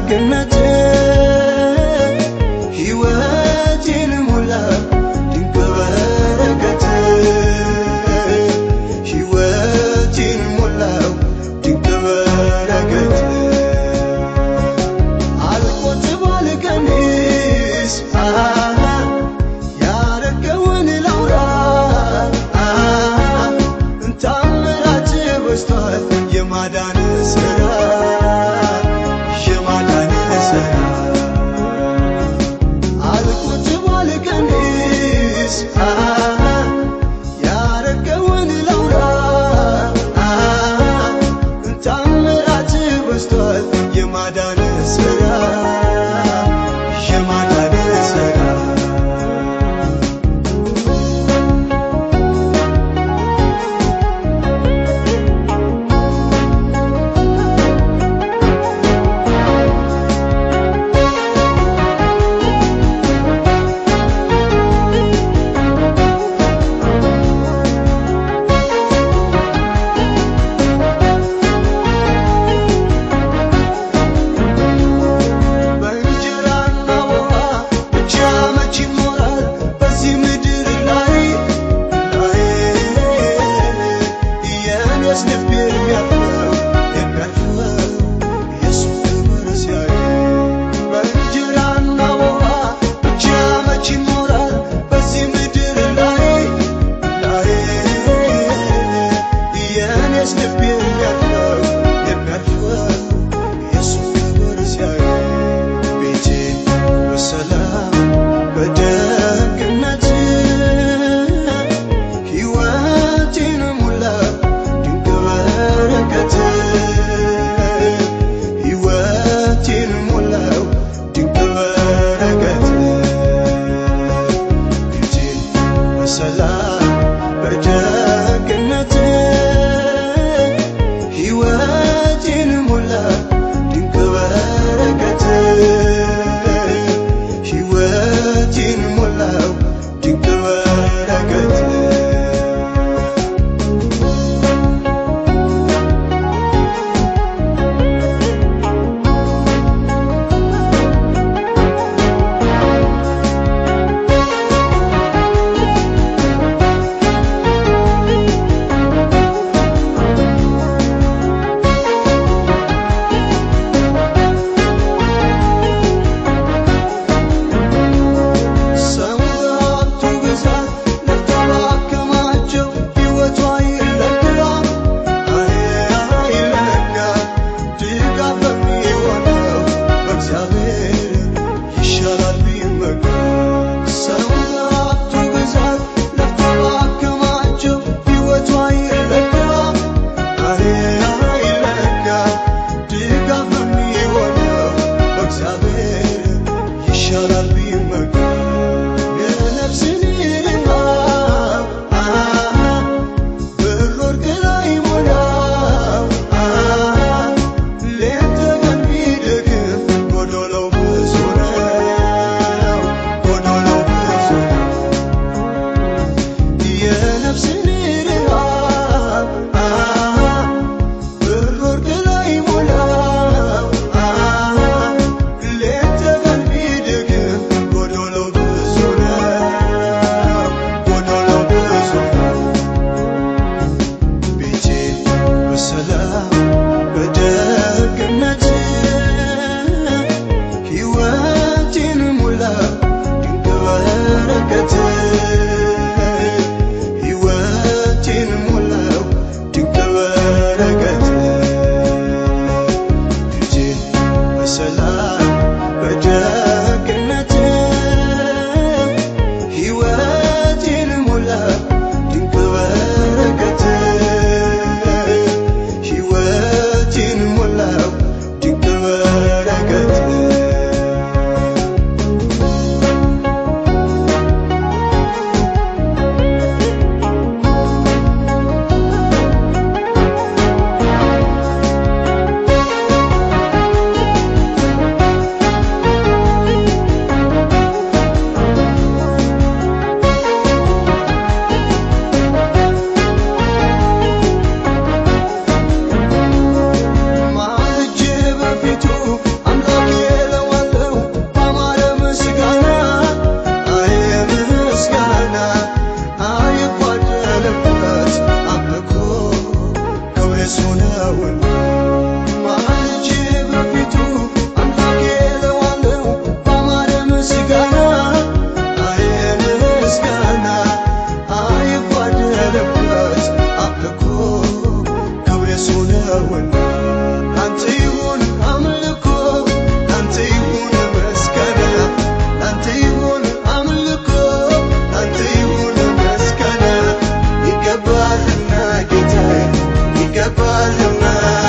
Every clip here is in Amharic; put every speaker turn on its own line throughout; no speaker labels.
በደግነት ሕይወቴን ሞላ ድንቅ በረከት ሕይወቴን ሞላው ድንቅ በረከት አልቆጥብ አልቀንስ ያረገውን ላውራ ታምራት በዝቷል የማዳን ስራ የማዳን ስራ አልቆጥብ አልቀንስ ያረገውን ላውራ ታምራት በዝቷል የማዳን ስራ የማዳን ስራ በእንጀራና ውሃ ብቻ መች ይኖራል በዚህ ምድር ላይ ላይ የኔስ ልብ የሚያርፈው የሚያርፈው ኢየሱስ ክብር ሲያይ በእንጀራና ውሃ ብቻ መች ይኖራል በዚህ ምድር ላይ ላይ የኔስ ልብ የሚያርፈው የሚያርፈው ኢየሱስ ክብር ሲያይ ቤቴን በሰላም በደግነት ሕይወቴን ሙላ ድንቅ በረከት ሕይወቴን ሙላው ድንቅ በረከት ቤቴን በሰላም በደግነት ነውና ማልጄ በፊቱ አምላኬ እለዋለሁ ባማረ ምስጋና አይን ምስጋና አይጓደልበት አምልኮ ክብር የሱ ነውና ላንተ ይሁን አምልኮ ላንተ ይሁን ምስጋና ላንተ ይሁን አምልኮ ላንተ ይሁን ምስጋና ይገባልና ጌታዬ ይገባልና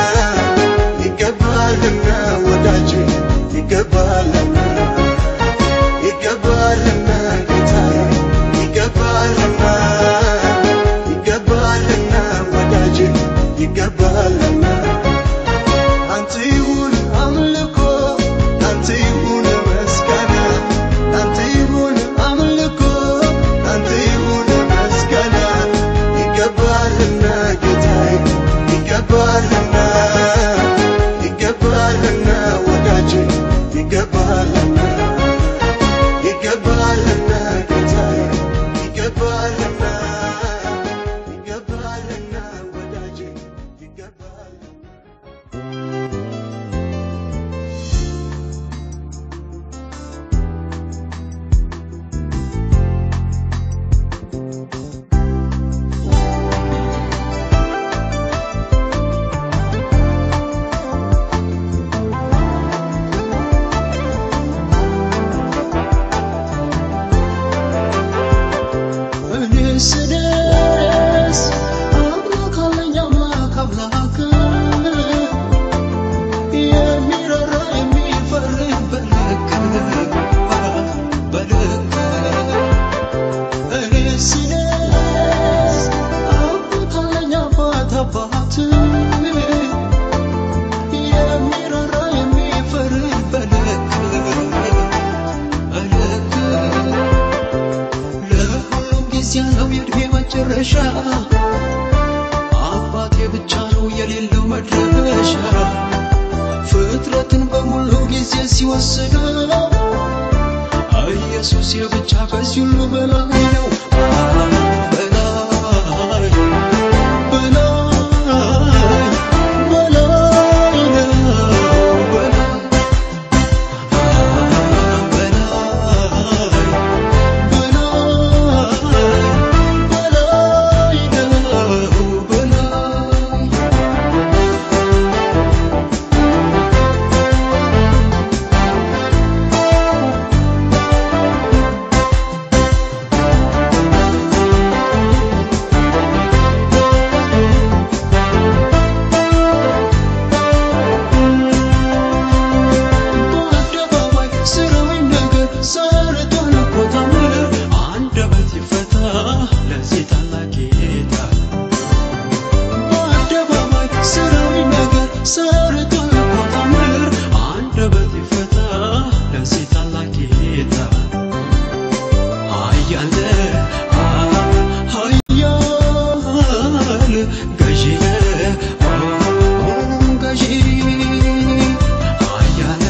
ይገባልና ወዳጄ ይገባልና ይገባልና ጌታዬ ይገባልና ይገባልና ወዳጄ ይገባልና አንተ ይሁን አምልኮ አንተ ይሁን ምስጋና አንተ ይሁን አምልኮ አንተ ይሁን ምስጋና ይገባልና ጌታዬ ይገባልና ይገባልና ወዳጄ ይገባልና ይገባልና ጌታዬ ይገባልና ይገባልና ወዳጄ ይገባልና
እኔ ስደርስ አምላክ አለኝ አምላክ አምላክ የሚራራ የሚፈርህ በልክ በልክ እኔ ስደርስ አባት አለኝ አባት አባት የሚራራ የሚፈርህ በልክ በልክ ለሁሉም ጊዜ ያለው የእድሜ መጨረሻ አባቴ ብቻ ነው የሌለው መድረሻ ፍጥረትን በሙሉ ጊዜ ሲወስደው ኢየሱስ የብቻ ከዚህ ሁሉ በላይ ነው በላይ በላይ በላይ ነው በላይ በአደባባይ ስራዊ ነገር ሰርቷል እኮ ታምር አንደበት ይፈታ ለዚህ ታላቅ ጌታ በአደባባይ ስራዊ ነገር ሰርቷል እኮ ታምር አንደበት ይፈታ ለዚህ ታላቅ ጌታ ኃያል ኃያል ገዢ ገዢ ኃያል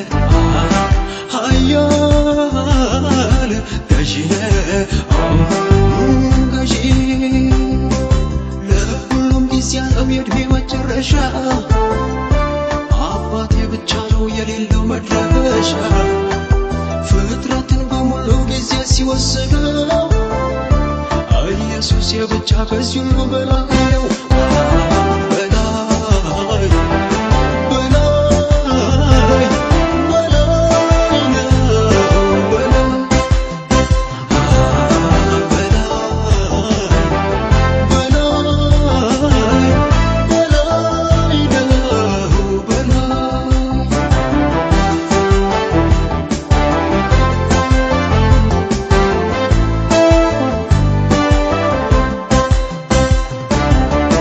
ኃያል ገዢ ገዢ ለሁሉም ጊዜ ያለው የእድሜ መጨረሻ አባቴ ብቻ ነው የሌለው መድረሻ ፍጥረትን በሙሉ ጊዜ ሲወስደው ኢየሱስ የብቻ ከዚህ ሁሉ በላይ ነው በላይ በላይ በላይ ነው በላይ በላይ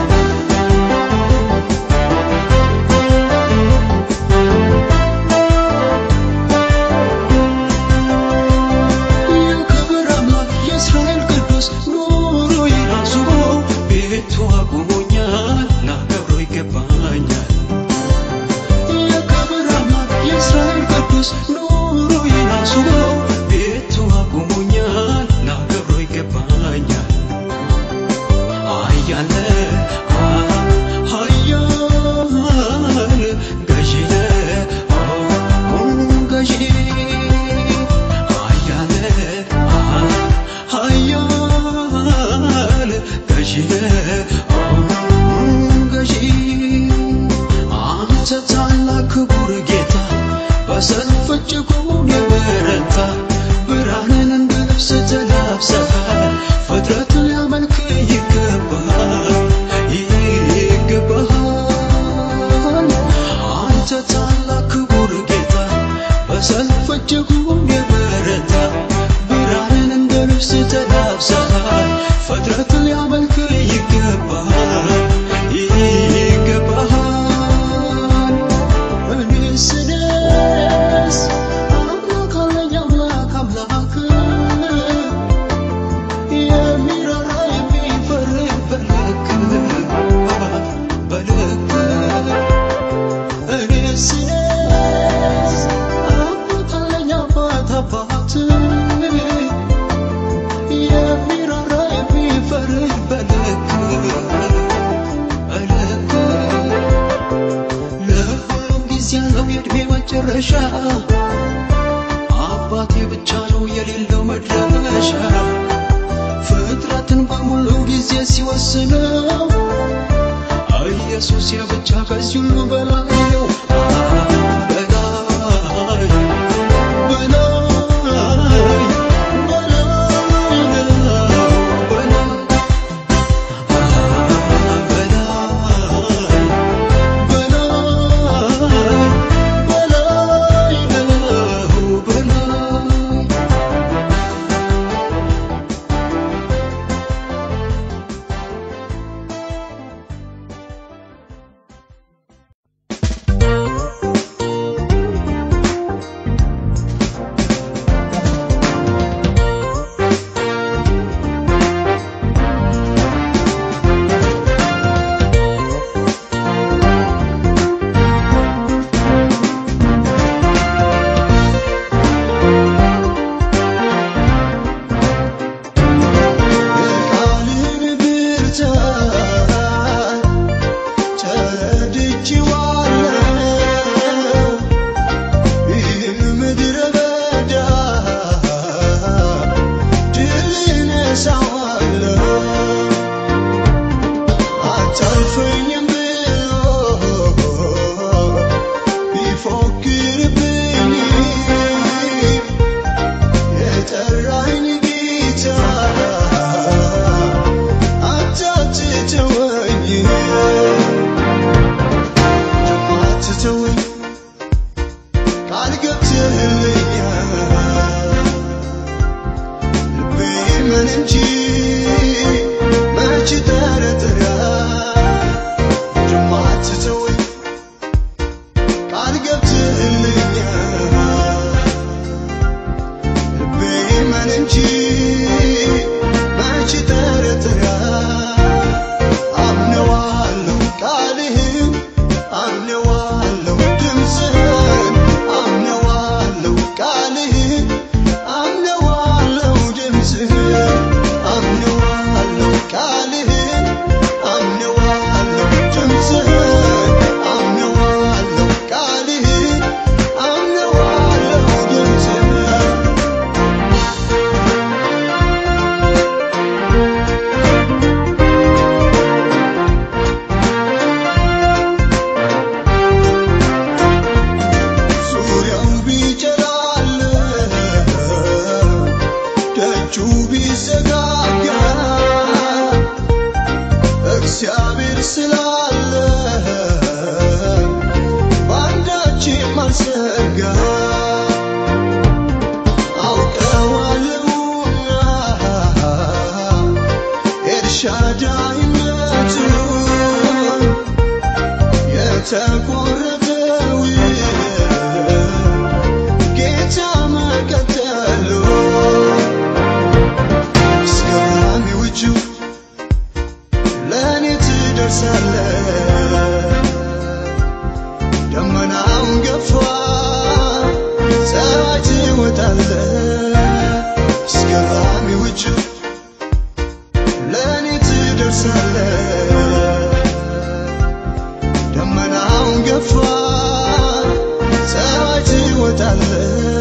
መጨረሻ አባቴ ብቻ ነው የሌለው መድረሻ ፍጥረትን በሙሉ ጊዜ ሲወስነው ኢየሱስ የብቻ ከዚህ ሁሉ በላይ ነው በላይ በላይ በላይ በላይ
የቃልን ብርታት ተረድቼዋለሁ። ይህን ምድረ በዳ ድል እነሳዋለሁ። አታልፈኝም ብሎ ቢፎክርብኝ የጠራኝ ጌታ አታትተወኝ አትተወኝ ቃል ገብተህልኛል ልቤ ምን እንጂ መች ጠረጥራል አትተወኝ ቃል ገብተህልኛል ልቤ ምን እንጂ መች ጠረጥራል አምነዋለሁ ቃልህን አምነዋለሁ ድምፅህን አምነዋለሁ ቃልህን አምነዋለሁ ድምፅህን አምነዋለሁ ቃልህን አምነዋለሁ ድምፅህን አምነዋለሁ ቃልህን አምነዋለሁ ድምፅህን ዙሪያው ቢጨላለ ደጁ ቢዘጋጋ እግዚአብሔር ስላለ በአንዳችም አልሰጋ አውቀዋለሁና ኤልሻዳይነቱን የተቆረጠው ጌታ መቀጠሉ እስከሚው እጁ ለእኔ ትደርሳለ ደመናውን ገፋ ፀሐይ ትወጣለ እስከሚው እጁ ለእኔ ትደርሳለ ደመናውን ገፋ ፀሐይ ትወጣለ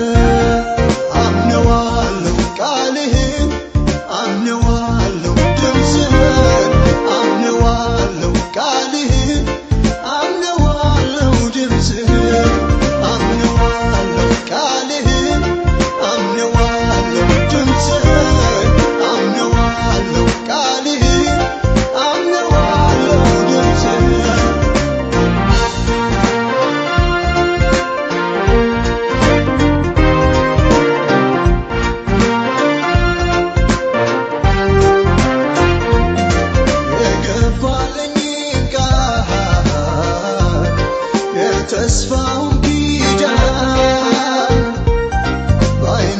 አምነዋለሁ ቃልህን አምነዋለሁ ድምፅህን አምነዋለሁ ቃልህን አምነዋለሁ ድምፅህን አምነዋለሁ ቃልህን አምነዋለሁ ድምፅህን አምነዋለሁ ቃልህን አምነዋለሁ ድምፅህን የገባልኝ ቃል የተስፋውን ኪዳን በዓይኔ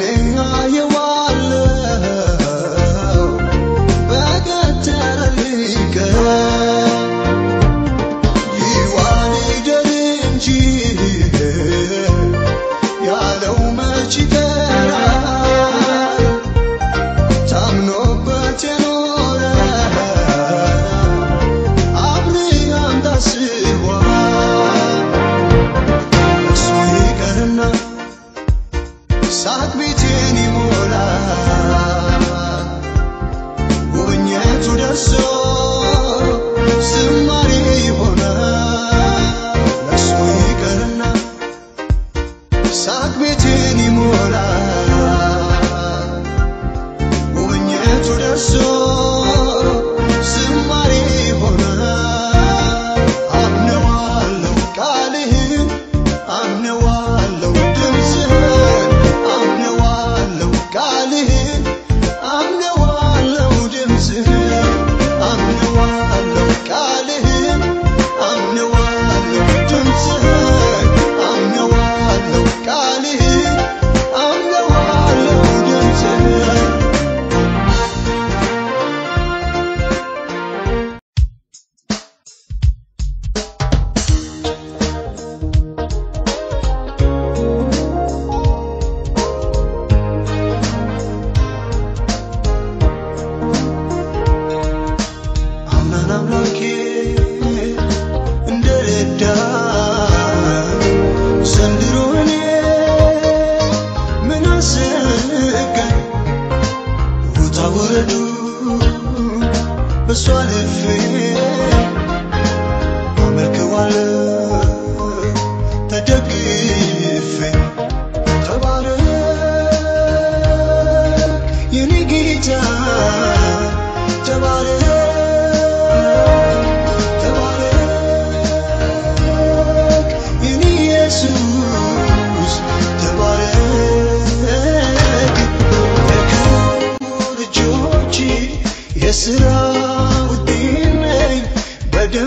አየዋለሁ በቀጠረልኝ ቀን ይዋል ይደር እንጂ ያለው መች ይቀራል ታምኖበት የኖረ አብርሃም ታስቧል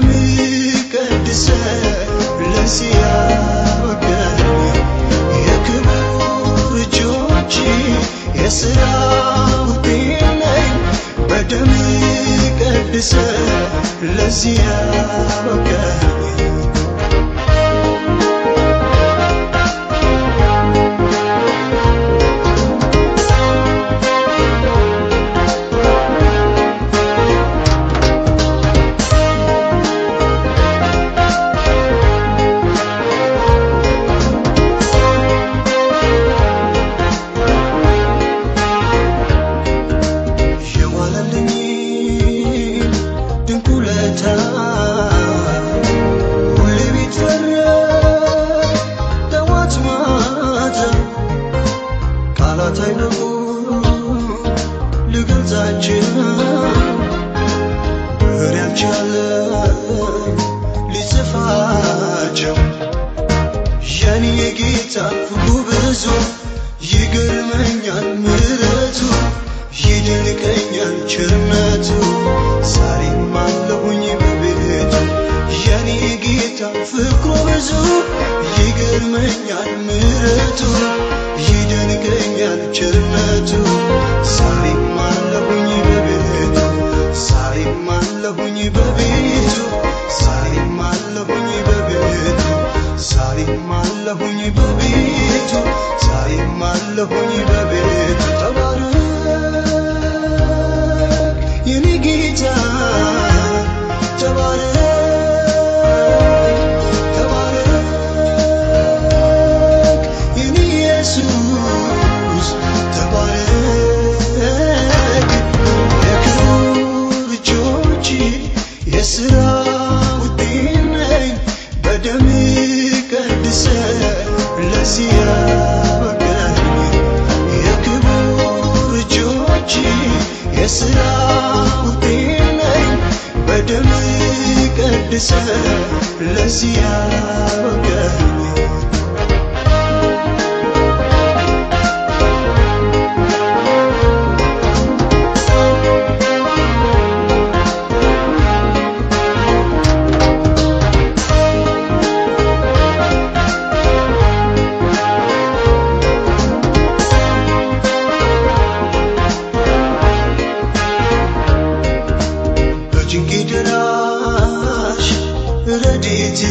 ቀድሰ ለዚህ ያበቃኝ የክቡር እጆች የሥራ ውጤት ነኝ በደም ቀድሰ ለዚህ ያበቃኝ የዋለልኝ ድንቅ ውለታ ሁሌ ቢተረክ ጠዋት ማታ ቃላት አይበቁ ልገልጻቸው ብር ያልቻለ ሊጽፋቸው የኔ የጌታ ፍቅሩ ብዙ ይገርመኛል ምሕረቱ ይደንቀኛል ቸርነቱ ዛሬም አለሁኝ በቤቱ የኔ ጌታ ፍቅሩ ብዙ ይገርመኛል ምሕረቱ ይደንቀኛል ቸርነቱ ዛሬም አለሁኝ በቤቱ ዛሬም አለሁኝ በቤቱ ዛሬም አለሁኝ በቤቱ ዛሬም አለሁኝ በቤቱ ዛሬም አለሁኝ በቤቱ ተባረክ የኔ ጌታ ተባረክ ተባረክ የኔ ኢየሱስ ተባረክ የክብር እጆች የሥራ ውጤት ነኝ በደም ቀድሰ ለዚህ ያበቃኝ የክቡር እጆች የሥራ ውጤት ነኝ በደም ቀድሰ ለዚህ ያበቃኝ በጭንቄ ደራሽ ረድኤቴ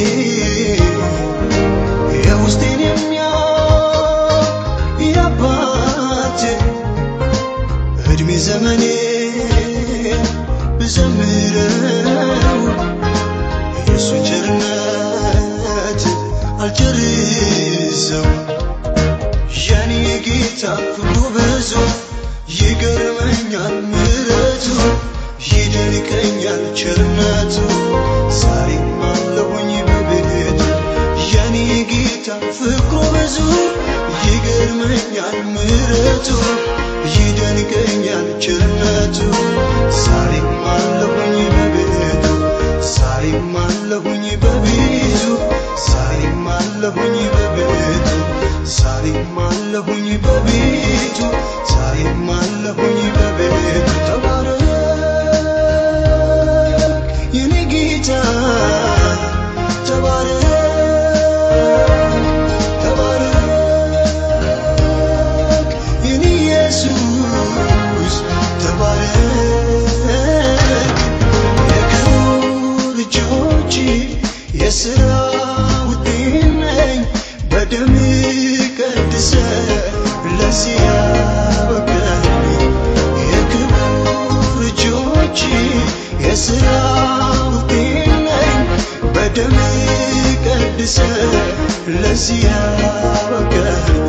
የውስጤን የሚያውቅ የአባቴ እድሜ ዘመኔ ብዘምረው የእሱን ቸርነት አልጨርሰው የኔ ጌታ ፍቅሩ ብዙ ይገርመኛል ምሕረቱ ይደንቀኛል ቸርነቱ ዛሬም አለሁኝ በቤቱ የኔ ጌታ ፍቅሩ ብዙ ይገርመኛል ምሕረቱ ይደንቀኛል ቸርነቱ ዛሬም አለሁኝ በቤቱ ዛሬም አለሁኝ በቤቱ ዛሬም አለሁኝ በቤቱ ዛሬም አለሁኝ በቤቱ ዛሬም አለሁኝ በቤቱ ተባረክ የኔ ጌታ ተባረክ ተባረክ የኔ ኢየሱስ ተባረክ የክብር እጆች የሥራ ውጤት ነኝ በደም ቀድሰ ለዚህ ያበቃኝ የክብር እጆች የሥራ ውጤት ነኝ በደም ቀድሰ ለዚህ ያበቃኝ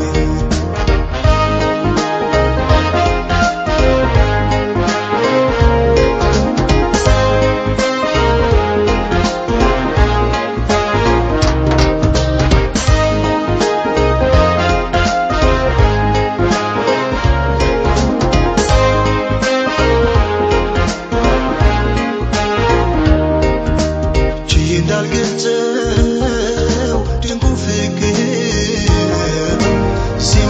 ችዬ እንዳልገልጸው ድንቁ ፍቅር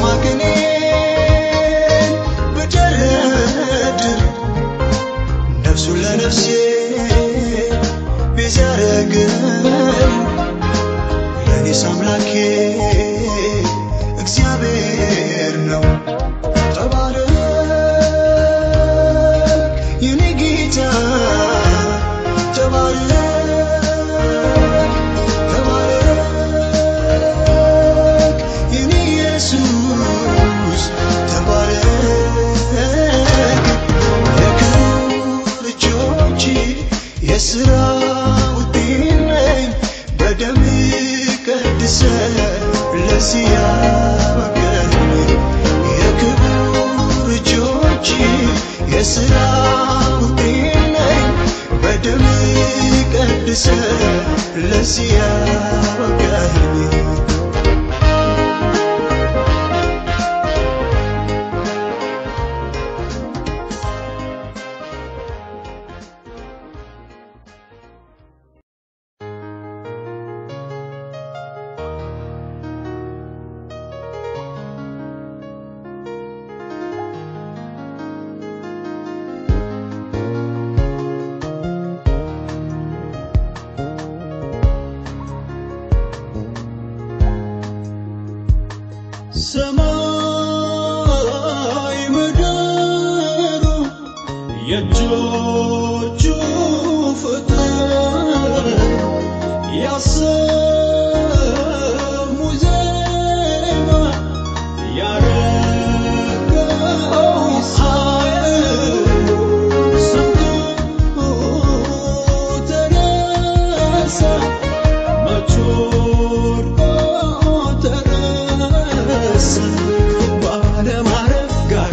ያደረገው ለእኔስ አምላኬ እግዚአብሔር ነው። ተባረክ የኔ ጌታ ተባረክ ተባረክ የኔ ኢየሱስ ተባረክ የክብር እጆች የሥራ ውጤት ነኝ በደም ቀድሰ ለዚህ ያበቃኝ የክብር እጆች የሥራ ውጤት ነኝ በደም ቀድሰ ለዚህ ያበቃኝ ሰማይ ምድሩ የእጆቹ ፍጥረት ያሰሙ ዜማ ያረገው ኃይል ሰምቶ ተነሳ መች ወድቆ ተነሳ ባለማረግ ጋር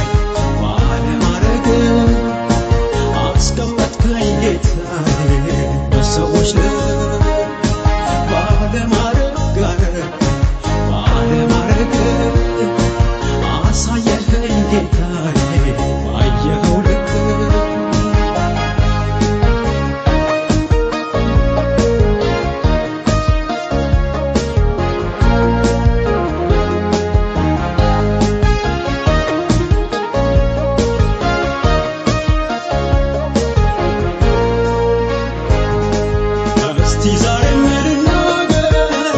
ባለማረግ አስቀመጥከኝ ጌታዬ በሰዎች ላይ ባለማረግ ጋር ባለማረግ አሳየኸኝ ጌታዬ ባየኸው ልክ እስቲ ዛሬም ልናገር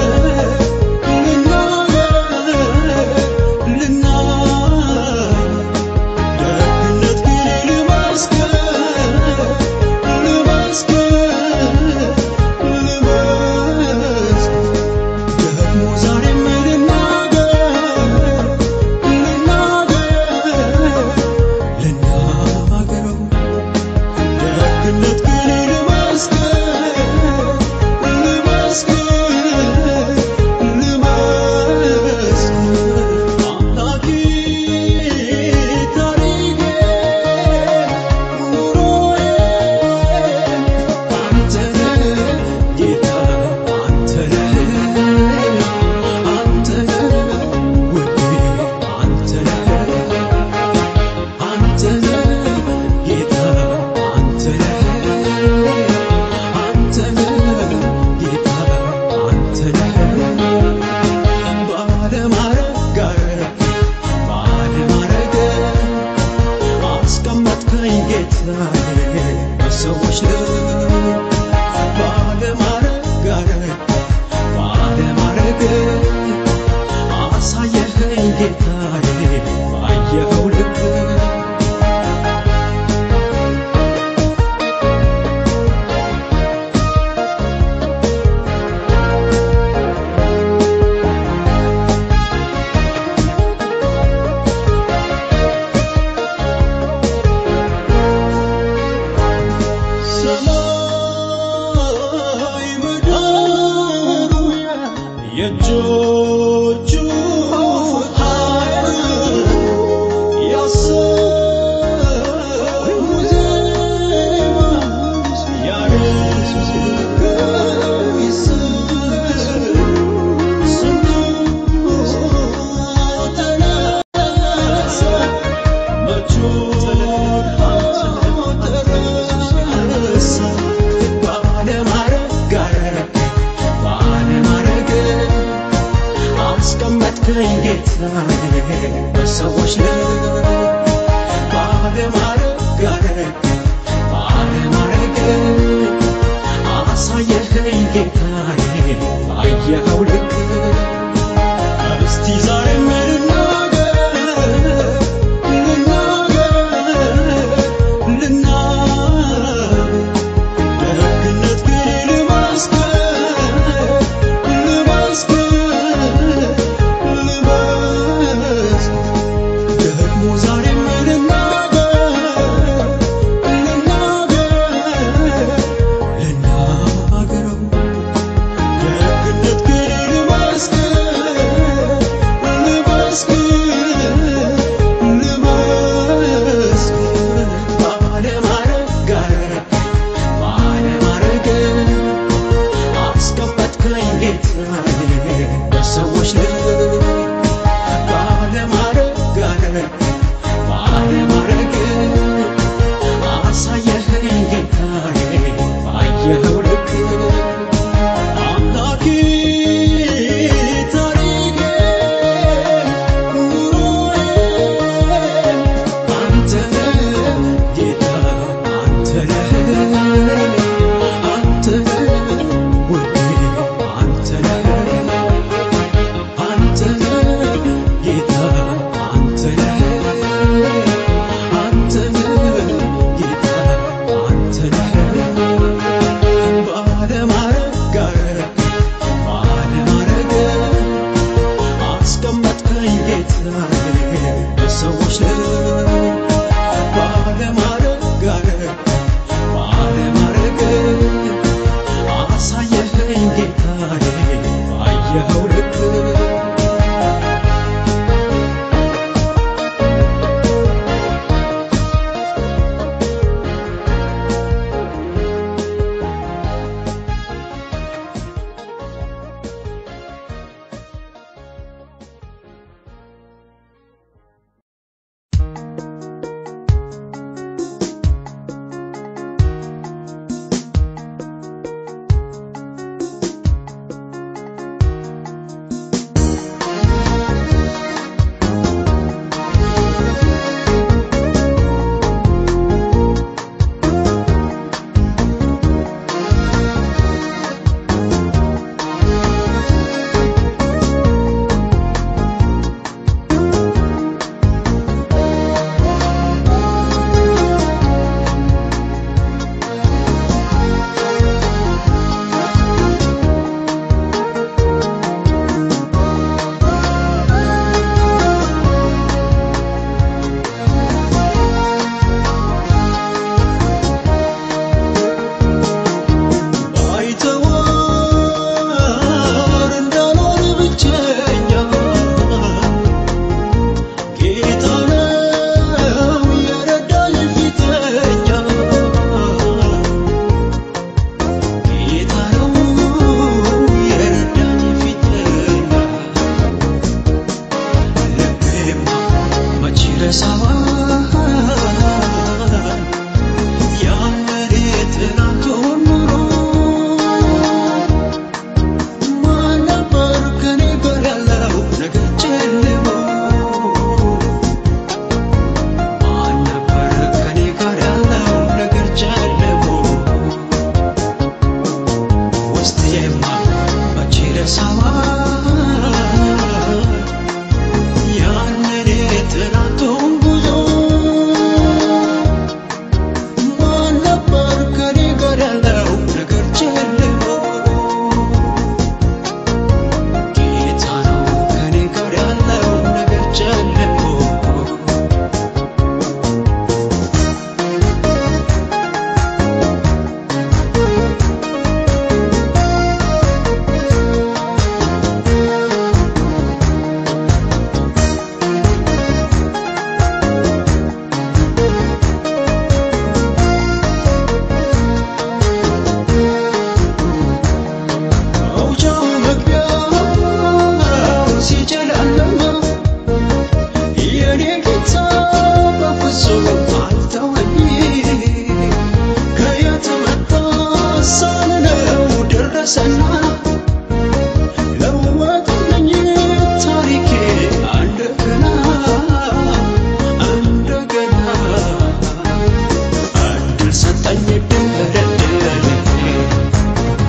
ልናገር ልናገር ደግነት ግን ልመስክር ልመስክር ልመስክር ደግሞ ዛሬም ልናገር ልናገር ልናገረው ደግነት ግን ልመስክር ልመስክር ልመስክር አምላኬ ታሪኬ ኑሮዬ አንተ ነህ ጌታ አንተ ነህ አንተ ነህ ውዴ አንተ ነህ አንተ ነህ ጌታ አንተ ነህ አንተ ነህ ጌታ አንተ ነህ ባለማረግ ጋር ባለማረግ አስቀመጥከኝ ጌታዬ በሰዎች ላይ ባለማረግ ጋር ባለማረግ አሳየኸኝ ጌታዬ ባየኸው ልክ ሰማይ ምድሩ የእጆቹ ኃይል ያሰሙ ዜማ ያረገው ይስር ሰምቶ ተነሳ መች ወድቆ ተነሳ ባለማረግ ጋር ባለማረግ አስቀመጥከኝ ጌታዬ በሰዎች ላይ ባለማረግ ጋር ባለማረግ
አሳየኸኝ ጌታዬ ባየኸው ልክ እስቲ ዛሬ ልናገር ልናገር ልናገር ደግነት ግን ልመስክር ልመስክር ልመስክር ደግሞ ዛሬም ልናገር ልናገር ልናገረው ደግነት ግን ልመስክር ልመስክር ልመስክር ባለማረግ ጋር ባለማረግ አስቀመጥከኝ ጌታዬ በሰዎች ላይ ባለማረግ ጋር ባለማረግ አሳየኸኝ ጌታዬ ባየኸው ልክ አምላኬ ታሪኬ ኑሮዬ አንተ ነህ ጌታ አንተ ነህ አንተ ነህ ውዴ አንተ ነህ አንተ ነህ ጌታ አንተ ነህ አንተ ነህ ጌታ አንተ ነህ ባለማረግ ጋር ባለማረግ አስቀመጥከኝ ጌታዬ በሰዎች ላይ ባለማረግ ጋር ባለማረግ አሳየኸኝ ጌታዬ ባየኸው ልክ ባይተዋር እንዳልሆን ብቸኛ ጌታ ነው የረዳኝ ፊተኛ ጌታ ነው የረዳኝ ፊተኛ ልቤማ መች ረሳዋል ያንን የትናንቱን ኑሮ ማን ነበር ከኔ ጋር ያለው ነገር ጨልሞ ማን ነበር ከኔ ጋር ያለው ነገር ጨልሞ ውስጤማ መቼ ረሳዋል ያንን የትናንቱን ጉዞ ማን ነበር ከኔ ጋር ያለው ነገር ጨልሞ ጌታ ነው ከኔ ጋር ያለው ነገር ጨልሞ መውጫው መግቢያው ሲጨለማ የኔ ጌታ በፍጹም አልተወኝ። ከየት መጣ ሳልለው ደረሰና ለወጠልኝ ታሪኬ እንደገና እንደገና እድል ሰጠኝ እድል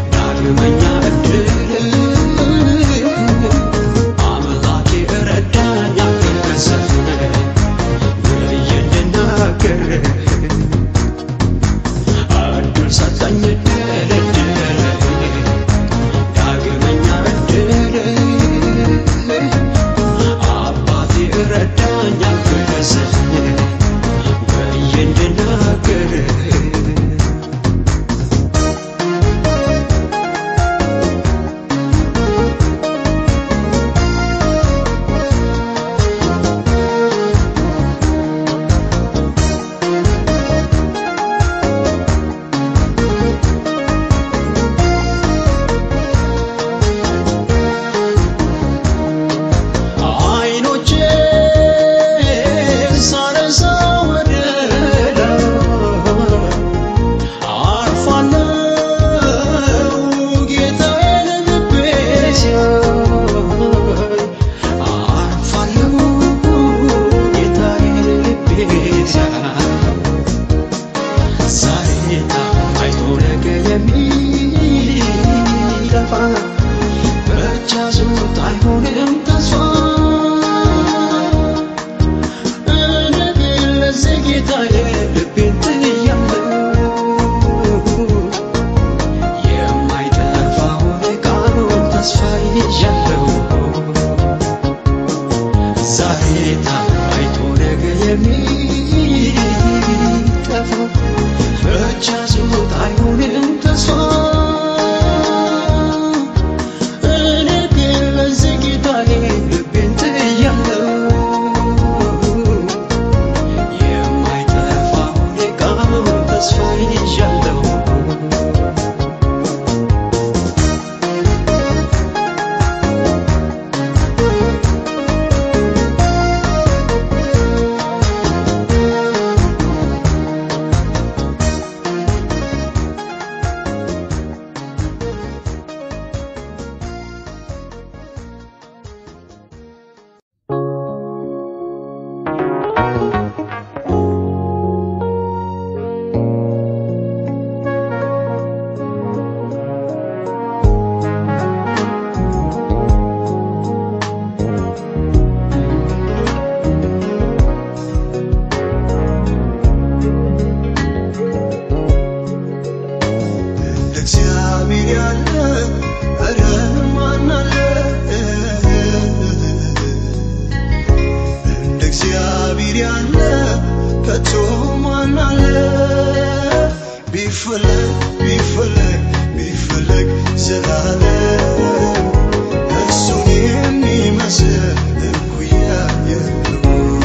ቢፈለግ ቢፈለግ ቢፈለግ ዘላለም እሱን የሚመስል እኩያ የለውም።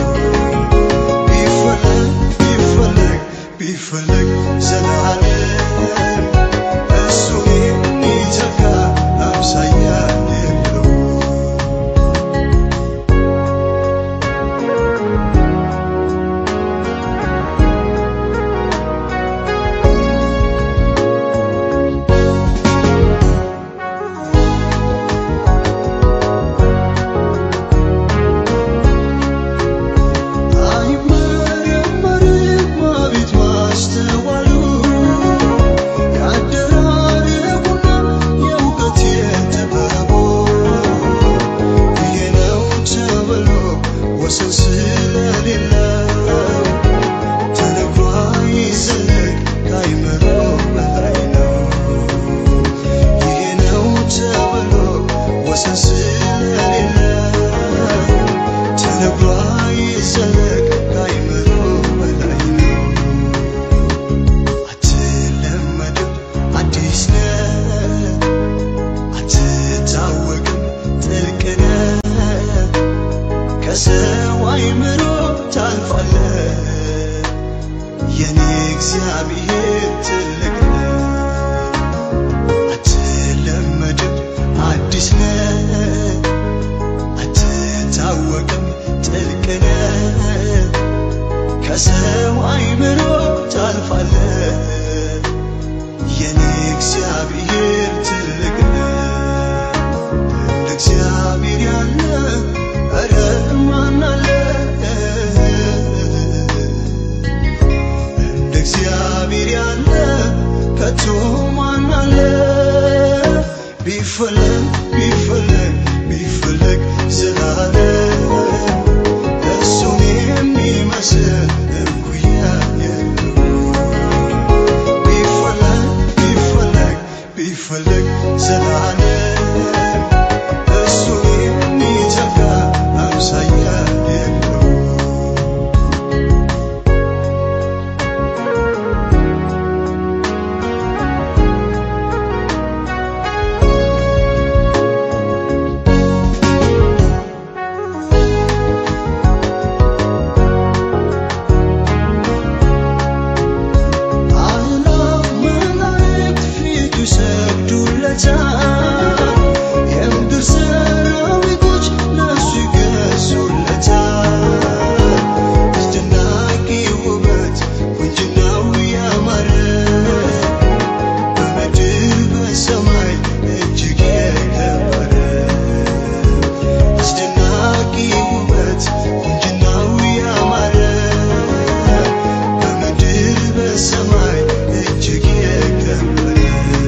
ቢፈለግ ቢፈለግ ቢፈለግ ዘላለም እሱን የሚተካ አምሳያ የለውም። አይመረመርም አቤት ማስተዋሉ የአደራረጉና የእውቀት የጥበቡ ይሄ ነው ተብሎ ወሰን ስለሌለው ተነግሮ አይዘለቅ ከአይምሮ በላይ ነው። ይሄ ነው ተብሎ ወሰን ስለሌለው ተነግሮ አይዘለቅ ከአይምሮ በላይ ነው። አትለመድም አዲስ ነህ አትታወቅም ጥልቅ ነህ ከሰው አይምሮ ታልፋለህ የኔ እግዚአብሔር ትልቅ ነህ አትለመድም አዲስ ነህ አትታወቅም ጥልቅ ነህ ከሰው አይምሮ ታልፋለህ የኔ እግዚአብሔር ትልቅ ነህ እንደ እግዚአብሔር ያለ ኧረ ማን አለ እንደ እግዚአብሔር ያለ ከቶ ማን አለ ቢፈለግ ቢፈለግ ቢፈለግ ዘላለም እሱን የሚመስል እኩያ የለውም። ቢፈለግ ቢፈለግ ቢፈለግ ዘላለም እሱን የሚተካ አምሳያ የለውም። አእላፍ መላእክት ፊቱ ይሰግዱለታል፣ የምድር ሰራዊቶች ለእሱ ይገዙለታል። አስደናቂ ውበት ቁንጅናው ያማረ በምድር በሰማይ እጅግ የከበረ አስደናቂ ውበት ቁንጅናው ያማረ በምድር በሰማይ እጅግ የከበረ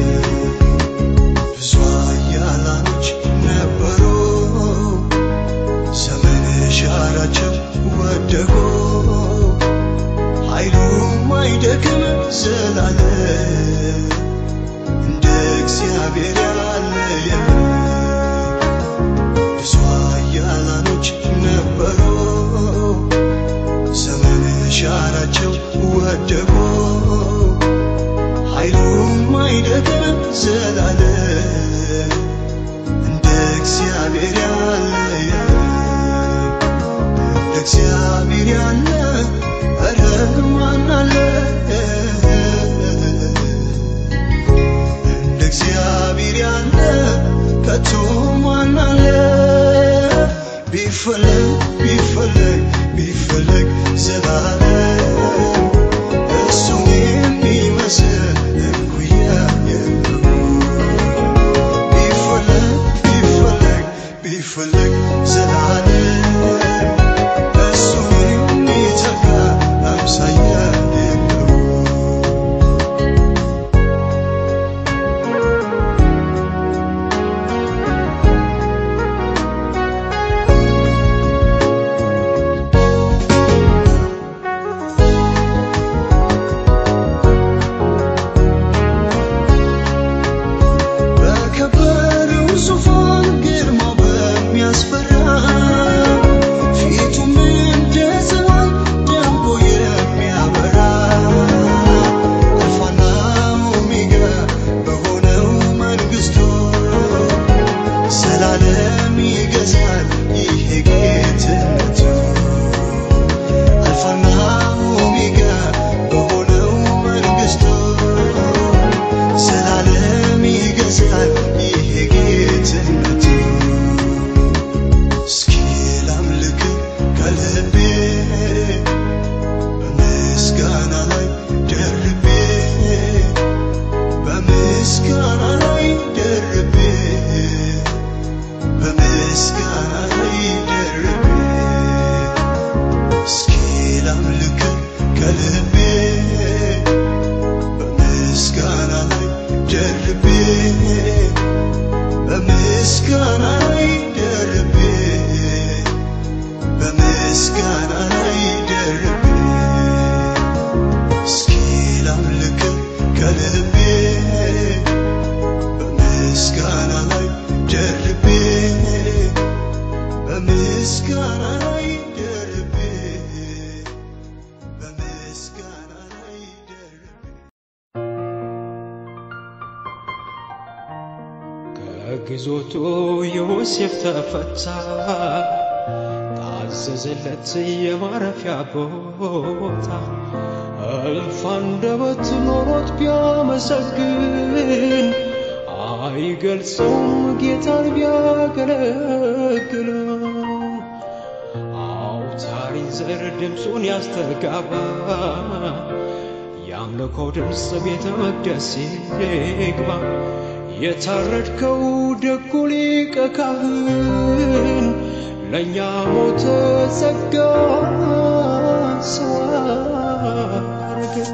ብዙ ኃያላኖች ነበሩ፣ ዘመን ሻራቸው ወደቁ። ኃይሉም አይደክም ዘላለም እንደ እግዚአብሔር ያለ የለም። ብዙ ኃያላኖች ነበሩ፣ ዘመን ሻራቸው ወደቁ። ኃይሉም አይደክም ዘላለም እንደ እግዚአብሔር ያለ የለም። እንደ እግዚአብሔር ያለ ኧረ ማን አለ? እንደ እግዚአብሔር ያለ ከቶ ማን አለ? ቢፈለግ ቢፈለግ ቢፈለግ ዘላለም እሱን የሚመስል እኩያ የለውም። ቢፈለግ ቢፈለግ ቢፈለግ ዘላለም እሱን የሚተካ አምሳያ የለውም። የጌትነቱ እስኪ ላምልክ ከልቤ በምስጋና ላይ ደርቤ በምስጋና ላይ ደርቤ በምስጋና ላይ ደርቤ እስኪ ላምልክ ከልቤ በምስጋና ላይ ደርቤ በምስጋና ላይ ደርቤ በምስጋና ላይ ደርቤ እስኪ ላምልክ ከልቤ በምስጋና ላይ ደርቤ በምስጋና ላይ ደርቤ በምስጋና ላይ ደርቤ
ከግዞቱ ዮሴፍ ተፈታ፣ ታዘዘለት የማረፊያ ቦታ። እልፍ አንደበት ኖሮት ቢያመሰግን አይገልጸውም ጌታን ቢያገለግለው። አውታሪን ዘር ድምፁን ያስተጋባ የአምልኮው ድምፅ ቤተ መቅደስ ይግባ። የታረድከው ደጉ ሊቀ ካህን ለእኛ ሞተ ጸጋ ሰው አረገን።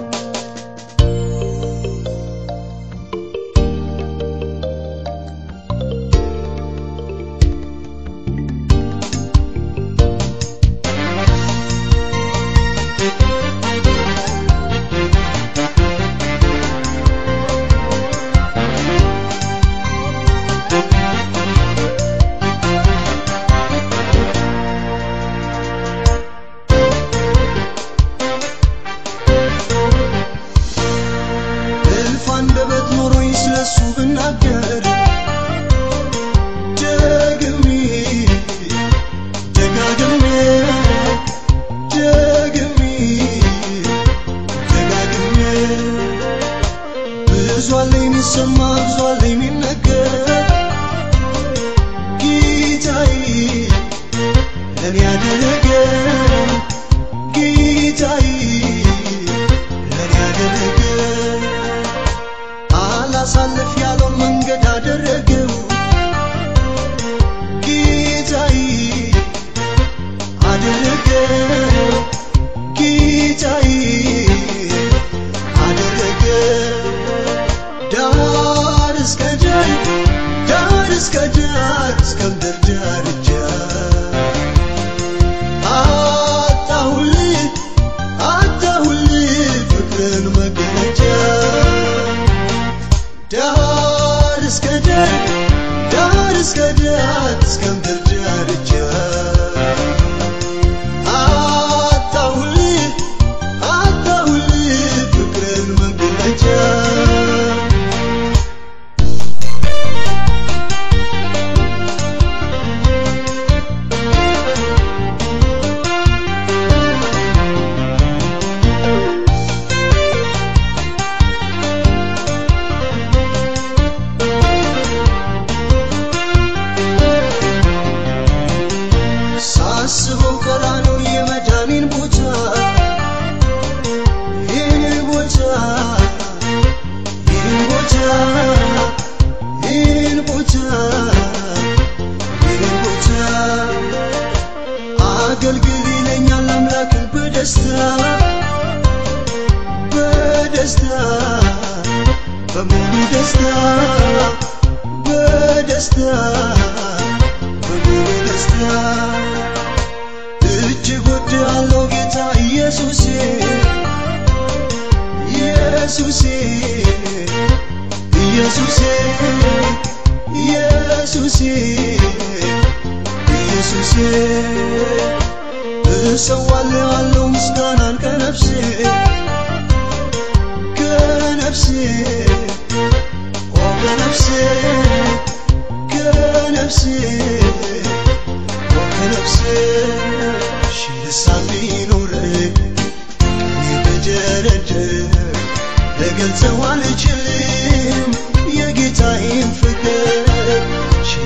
እልፍ አንደበት ኖሮኝ ስለሱ ብናገር ደግሜ ደጋግሜ ደግሜ ደጋግሜ ብዙ አለ የሚሰማ ብዙ አለ የሚነገር ጌታዬ ለኔ ያደረገ ጌታዬ ለኔ ያደረገ አላሳልፍ ያለውን መንገድ አደረገው ጌታዬ አደረገው ጌታዬ አደረገው ዳር እስከ ዳር ዳር እስከ ዳር እስከ ምድር ዳርቻ አጣሁልህ አጣሁልህ ፍቅርን መገለጫ ዳር እስከ ዳር ዳር እስከ ዳር እስከ ምድር ዳርቻ አጣሁልህ አጣሁልህ ፍቅርን መገለጫ ሳስበው ቀራነው የመዳኔን ቦታ ይህን ቦታ ይህን ቦታ ይህን ቦታ ይህን ቦታ አገልግል ይለኛል አምላክን በደስታ በደስታ በሙሉ ደስታ በደስታ በሙሉ ደስታ እጅግ ወድሃለሁ ጌታ ኢየሱሴ ኢየሱሴ ኢየሱሴ ኢየሱሴ ኢየሱሴ እሰዋልሃለሁ ምስጋናን ከነፍሴ ከነፍሴ ኦ ከነፍሴ ከነፍሴ ኦ ከነፍሴ ሺህ ልሳን ቢኖረኝ ቀኔ ብደረድር ልገልጸው አልችልም የጌታዬን ፍቅር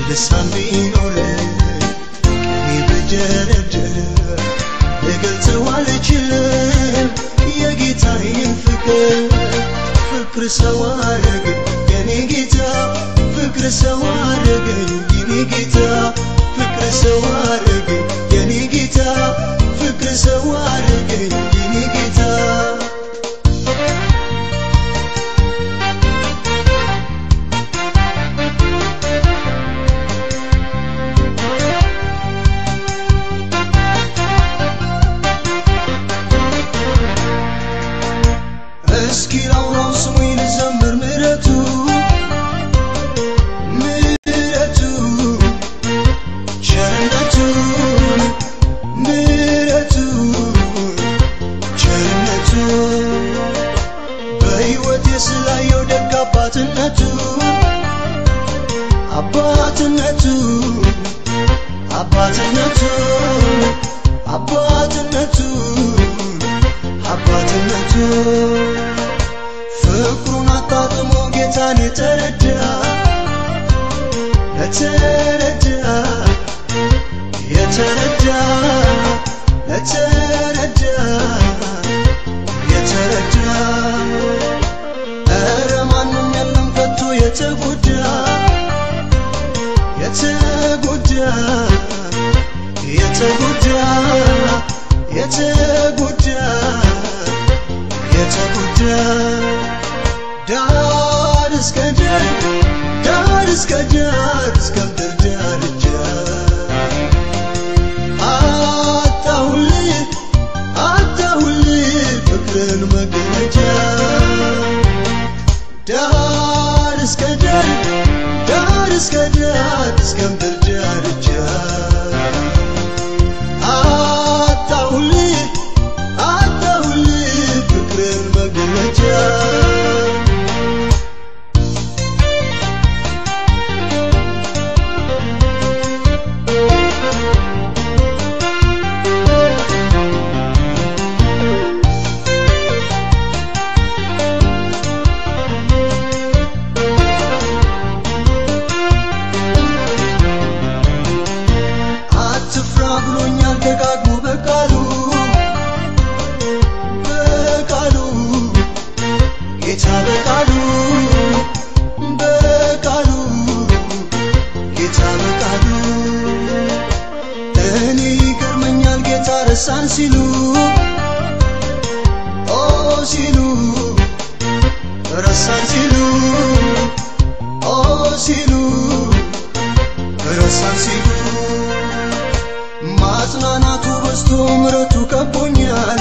ልሳን ቢኖረኝ እኔ ብደረደር ልገልጸው አልችልም የጌታዬን ፍቅር ፍቅር ሰው አረገኝ የኔ ጌታ ፍቅር ሰው አረገኝ የኔ ጌታ ፍቅር ሰው አረገኝ የኔ ጌታ ፍቅር ሰው አረገኝ የኔ ጌታ እስኪ ላውራው ስሙኝ ልዘምር ምሕረቱ ምሕረቱ ቸርነቱ ምሕረቱ ቸርነቱ በሕይወቴ ስላየው ደግ አባትነቱ አባትነቱ አባትነቱ አባትነቱ አባትነቱ ፍቅሩን አጣጥሞ ጌታን የተረዳ ለተረዳ የተረዳ ለተረዳ የተረዳ ኧረ ማንም የለም ከቶ የተጎዳ የተጎዳ የተጎዳ የተጎዳ የተጎዳ ዳር እስከ ዳር ዳር እስከ ዳር እስከ ምድር ዳርቻ አጣሁልህ አጣሁልህ ፍቅርን መገለጫ ዳር እስከ ዳር ዳር እስከ ዳር እስከ ምድር ዳርቻ አጣሁልህ አጣሁልህ ፍቅርን መገለጫ አትፍራ ብሎኛል ደጋግሞ በቃሉ በቃሉ ጌታ በቃሉ በቃሉ ጌታ በቃሉ እኔ ይገርመኛል ጌታ ረሳን ሲሉ ኦ ሲሉ ረሳን ሲሉ ኦ ሲሉ ረሳን ሲሉ ማጽናናቱ በዝቶ ምረቱ ከቦኛል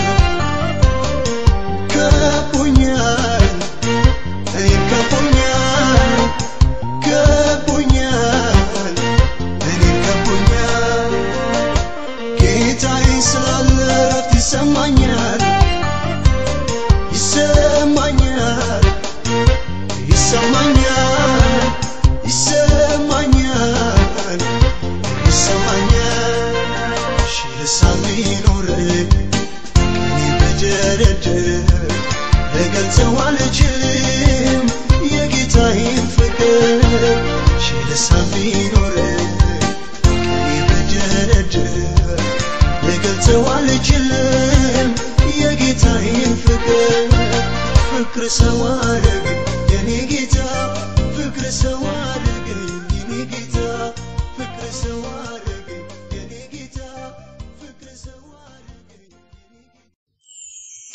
ከቦኛል እኔን ከቦኛል ከቦኛል እኔን ከቦኛል ጌታዬ ስላለ እረፍት ይሰማኛል ይሰማኛል ይሰማኛል ይሰማኛል ይሰማኛል ሺህ ልሳን ቢኖረኝ እኔ ብደረድር ልገልጸው አልችልም የጌታዬን ፍቅር ሺህ ልሳን ቢኖረኝ እኔ ብደረድር ልገልጸው አልችልም የጌታዬን ፍቅር ፍቅር ሰው አረገኝ የኔ ጌታ ፍቅር ሰው አረገኝ የኔ ጌታ ፍቅር ሰው አረገኝ የኔ ጌታ ፍቅር ሰው አረገኝ የኔ ጌታ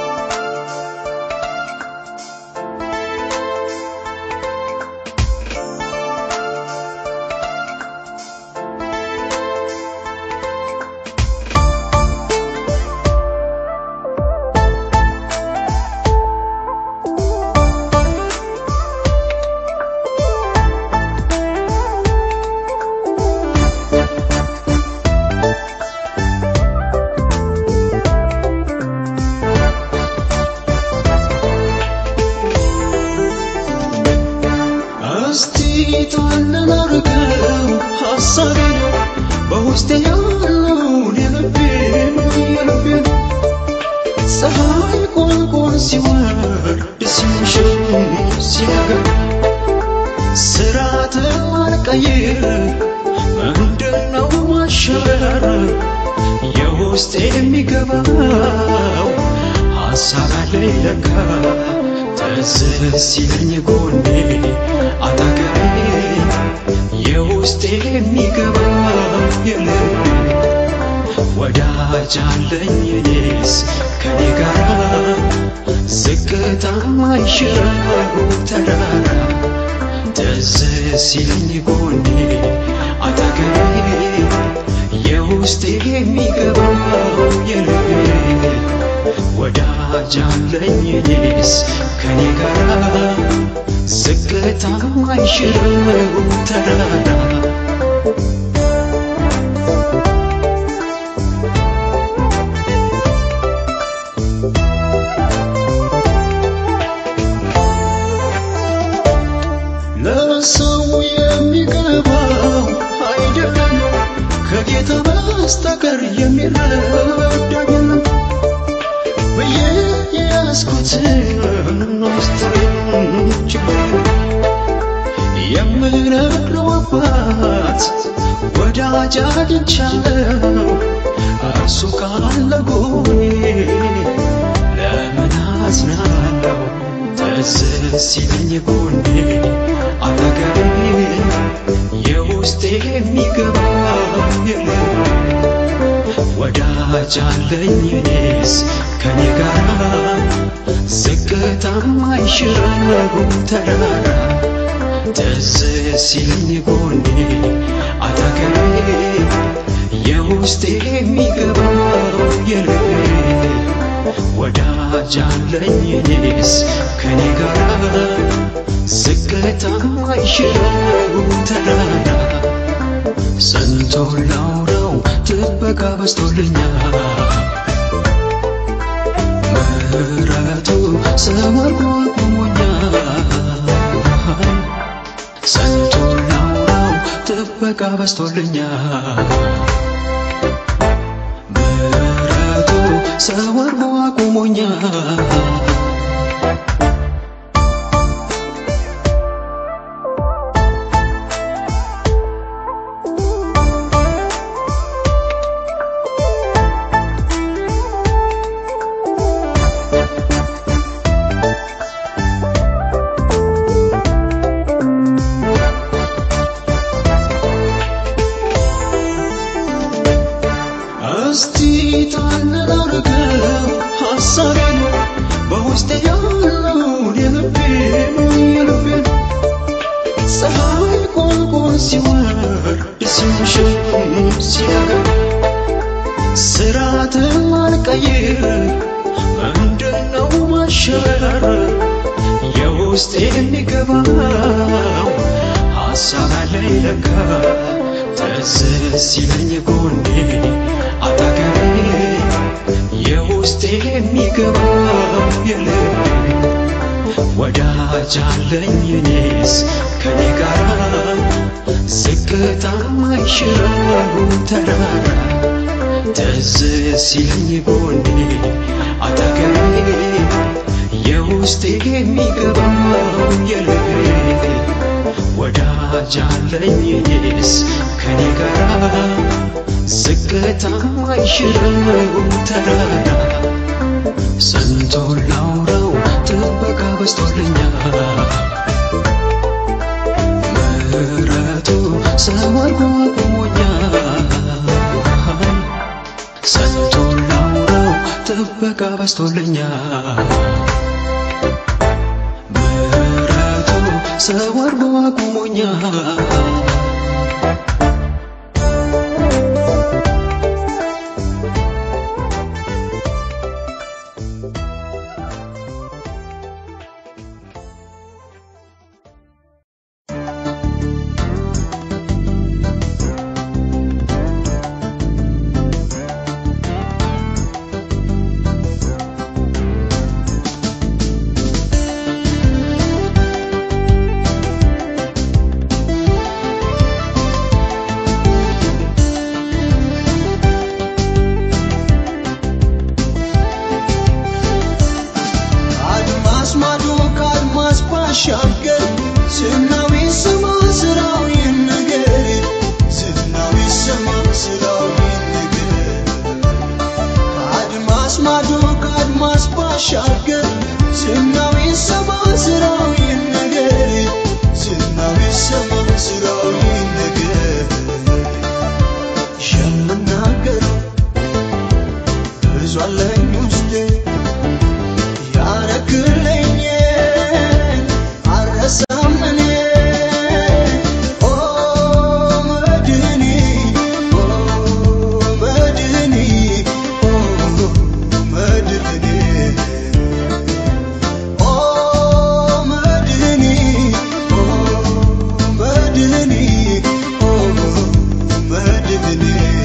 እስቲ ጣልን አርገው ሐሳቤን በውስጤ ያለውን የልቤን የልቤን ፀሐይ ቆልቆል ሲወርድ ሲመሽም ሲነጋ ስራትን አልቀይር ምንድነው ማሸበር የውስጥ የሚገባው ሀሳብ አለኝ ለካ ትዝ ሲለኝ ጎኔ አጠገቤ የውስጥ የሚገባው የልቤ ወዳጅ አለኝ እኔስ ከኔ ጋር ዝቅታ ማይሽረው ተራራ ትዝ ሲለኝ ጎኔ አጠገቤ የውስጥ የሚገባው የልቤ ወዳጅ አለኝ እኔስ ከኔ ጋር ዝቅታ ማይሽረው ተራራ ለሰው የሚገባው አይደለም ከጌታ በስተቀር የሚረዳ የለም ብዬ የያዝኩትን ውስጥን ችግር የምነግረው አባት ወዳጅ አግኝቻለሁ እርሱ ካለ ጎኔ ለምን አዝናለሁ ትዝ ሲለኝ ጎኔ አጠገቤ የውስጤ የሚገባው የለም ወዳጅ አለኝ እኔስ ከኔ ጋር ዝቅታ ማይሽረው ተራራ ትዝ ሲለኝ ጎኔ አጠገቤ የውስጤ የሚገባው የልቤ ወዳጅ አለኝ እኔስ ከኔ ጋር ዝቅታ ማይሽረው ተራራ ስንቱን ላውራው ጥበቃ በስቶልኛል ምሕረቱ ሰወርጎ ቆሞኛል ስንቱን ላውራው ጥበቃ በስቶልኛል ምሕረቱ ሰወርጎ አቁሞኛል እስቲ ታነጋርገው ሐሳቤን በውስጤ ያለውን የልቤን የልቤን ፀሐይ ቆልቆል ሲወርድ ሲመሽም ሲነጋ ስራትን አልቀይር ምንድነው ማሸበር የውስጤ የሚገባው ሐሳብ አለኝ ለካ ትዝ ሲለኝ ጎኔ አጠገቤ የውስጤ የሚገባው የልቤ ወዳጅ አለኝ እኔስ ከኔ ጋር ዝቅታ ማይሽረው ተራራ ትዝ ሲለኝ ጎኔ አጠገቤ የውስጤ የሚገባው የልቤ ወዳጅ አለኝ እኔስ ከኔ ጋር ዝቅታ ማይሽረው ተራራ ስንቱን ላውራው ጥበቃ በስቶልኛል ምሕረቱ ሰወርጎ አቁሞኛል ስንቱን ላውራው ጥበቃ በስቶልኛል ምሕረቱ ሰወርጎ አቁሞኛል
መድህኒ ኦ መድህኒ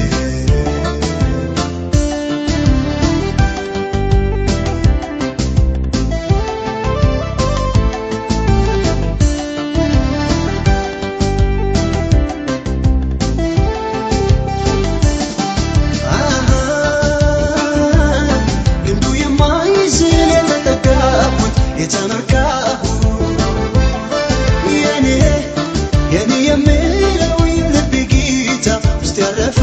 ግንዱ የማይዝል የተጠጋሁት የተመካሁት የኔ የኔ የምለው የልብ ጌታ ውስጥ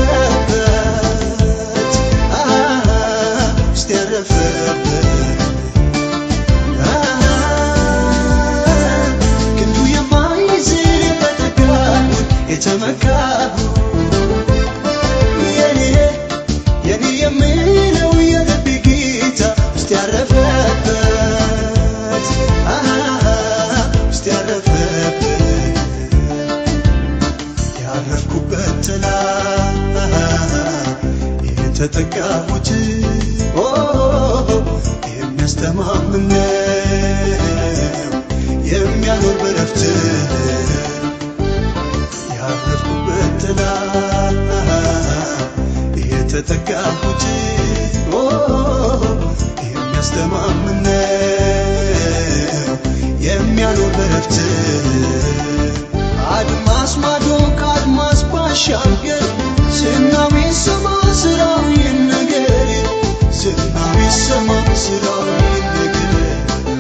ያረፈበት አ ውስጥ ያረፈበት አ ግንዱ የማይዝል የተጠጋሁት የተመካሁት የኔ የኔ የምለው የልብ ጌታ ውስጥ ያረፈበት አ ውስጥ ያረፈበት ያረፍኩበት ጥላ የተጠጋሁት ኦ የሚያስተማምን ነው የሚያኖር በረፍት ያረፍኩበት ጥላ የተጠጋሁት ኦ የሚያስተማምን ነው የሚያኖር በረፍት አድማስ ማዶ ከአድማስ ባሻገር ዝናው ይሰማ ስራው ይነገር ዝናው ይሰማ ስራው ይነገር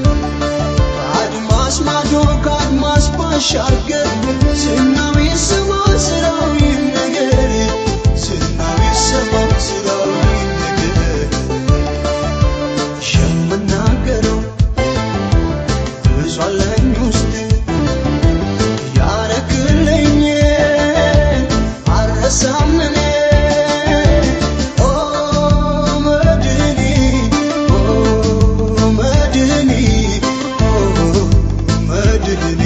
አድማስ ማዶ ከአድማስ ባሻገር ዝናው ይሰማ ስራው ይነገር ዝናው ይሰማ ስራው ይነገር የምናገረው ብዙ አለኝ ውስጥ ያረክልኝ አልረሳም እኔ ኦ መድህኒ ኦ መድህኒ ኦ መድህኒ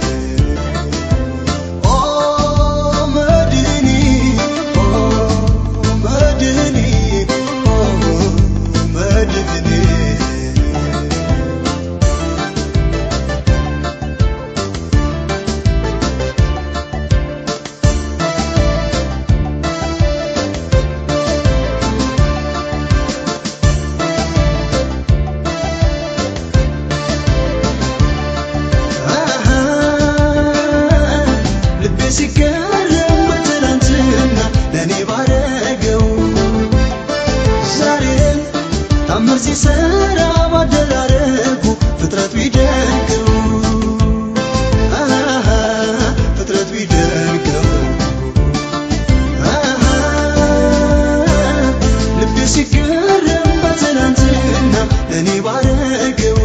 ኦ መድህኒ ኦ መድህኒ ኦ መድህኒ ልቤ ሲገረም በትናንትና ለእኔ ባረገው ዛሬም ታምር ሲሰራ ባደራረጉ ፍጥረት ቢደንቀው አሃ፣ ፍጥረት ቢደንቀው አሃ፣ ልቤ ሲገረም በትናንትና ለእኔ ባረገው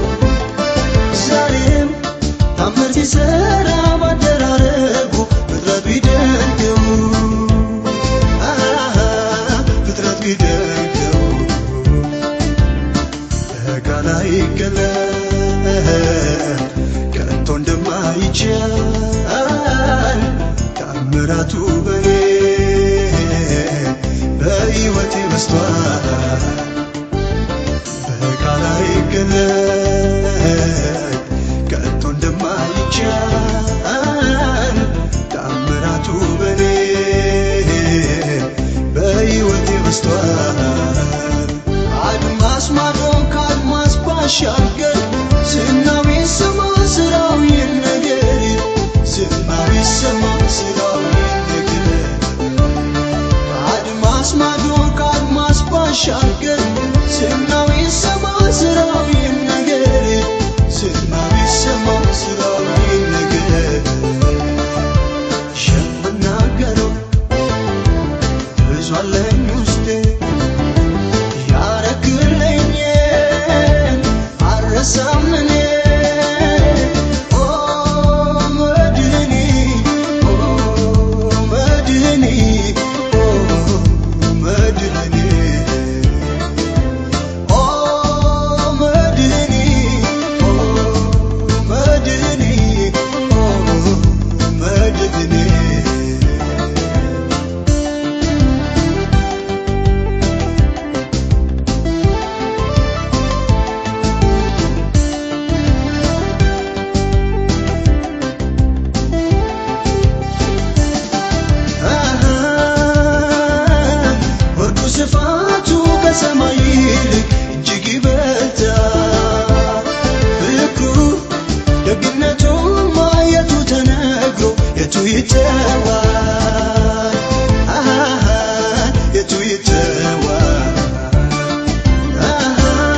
ዛሬም ታምር ሲሰራ ባደራረጉ ፍጥረት ቢደንቀው አሃ፣ ፍጥረት ቢደንቀው በቃል አይገለጥ ከቶ እንደማይቻል ታምራቱ በኔ በሕይወቴ በስቷል በቃል አይገለጥ ከቶ እንደማይቻል ታምራቱ በኔ በሕይወቴ በስቷል አድማስ ማዶ ከአድማስ ባሻገር ዝናው ይሰማ ስራው ይነገር ዝናው ይሰማ ስራው ይነገር አድማስ ማዶ ከአድማስ ባሻገር ዝናው ይሰማ ስራው ይነገር ዝናው ይሰማ ስራው ይነገር የምናገረው ብዙ አለኝ ውስጤ ያረክልኝ አልረሳም እኔ ኦ መድህኒ ኦ መድህኒ ኦ መድህኒ ይተዋል አሃ የቱ ይተዋል አሃ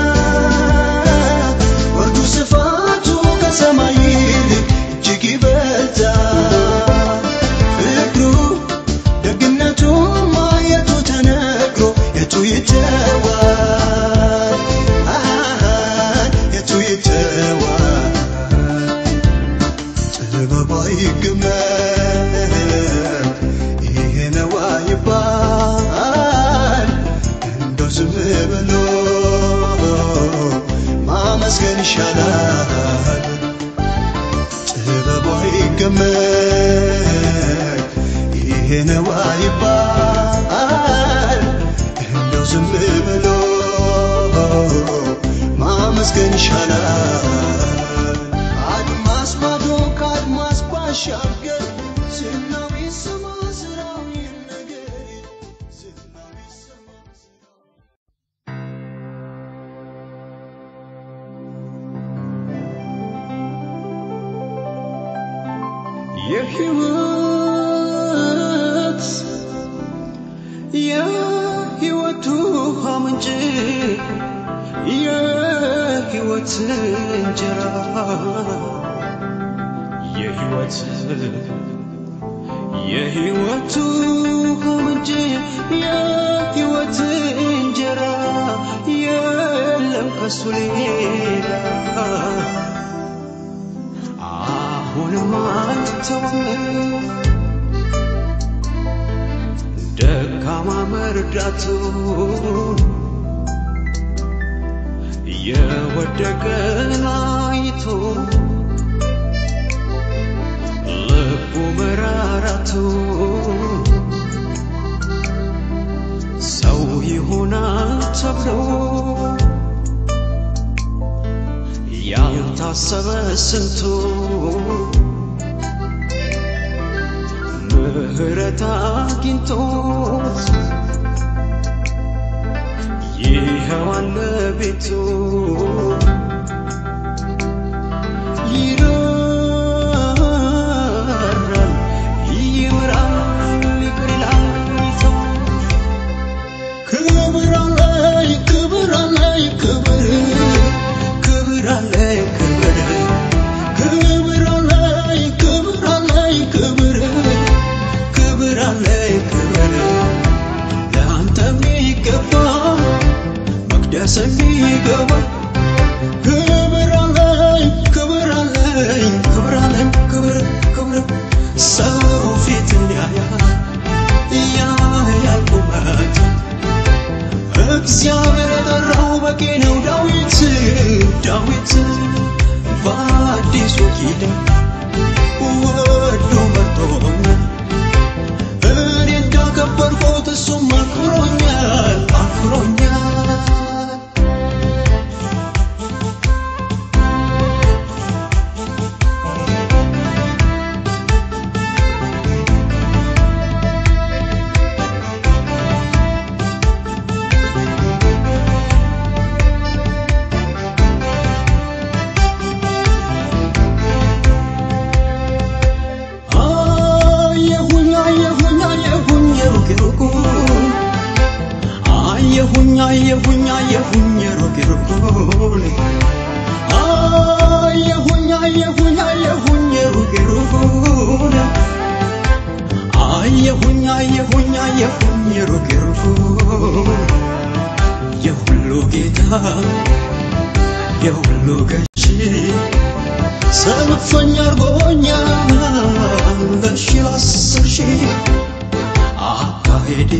ወርዱ ስፋቱ ከሰማይ ይልቅ እጅግ ይበልጣል ፍቅሩ ደግነቱ ማየቱ ተነግሮ የቱ ይተዋል አሃ የቱ ይተዋል ጥበቧ ይገመት ይሄ ነው አይባል እንደው ዝም ብሎ ማመስገን ይሻላል ጥበቧ ይገመት ይሄ ነው አይባል እንደው ዝም ብሎ ማመስገን ይሻላል አድማስ ማዶ ከአድማስ ባሻገር ዝናው ይሰማ ስራው ይነገር ዝናው ይሰማ ስራው
የሕይወት የሕይወት ውሃ ምንጭ የሕይወት እንጀራ የሕይወት የሕይወት ውሃ ምንጭ የሕይወት እንጀራ የለም ከሱ ሌላ አሁንም አልተወም ደካማ መርዳቱ የወደቀን አይቶ ልቡ መራራቱ ሰው ይሆናል ተብሎ ያልታሰበ ስንቱ ምህረት አግኝቶት ይኸው አለ ቤቱ ይራራል ይምራል ይቅር ይላል ይተዋል ክብር አለኝ ክብር አለኝ ክብር ክብር አለኝ ክብር ክብር አለኝ ክብር አለኝ ክብር ክብር አለኝ ክብር ለአንተ የሚገባ መቅደስ የሚገባ ክብር አለኝ ክብር አለኝ ክብር አለኝ ክብር ክብር ሰው ፊትን ያያል ያያል ቁመት እግዚአብሔር የጠራው በቂ ነው። ዳዊት ዳዊት በአዲሱ ኪዳን ወዶ መርጦኛል። እኔ እንዳከበርኩት እሱም አክብሮኛል አክብሮኛል። አየሁኝ አየሁኝ አየሁኝ ሩቅ ሩቁን አየሁኝ አየሁኝ አየሁኝ ሩቅ ሩቁን አየሁኝ አየሁኝ አየሁኝ ሩቅ ሩቁን አየሁኝ አየሁኝ አየሁኝ ሩቅ ሩቁን የሁሉ ጌታ የሁሉ ገዢ ሰልፈኛ አርጎኛል በሺ አስር ሺህ አካሄድ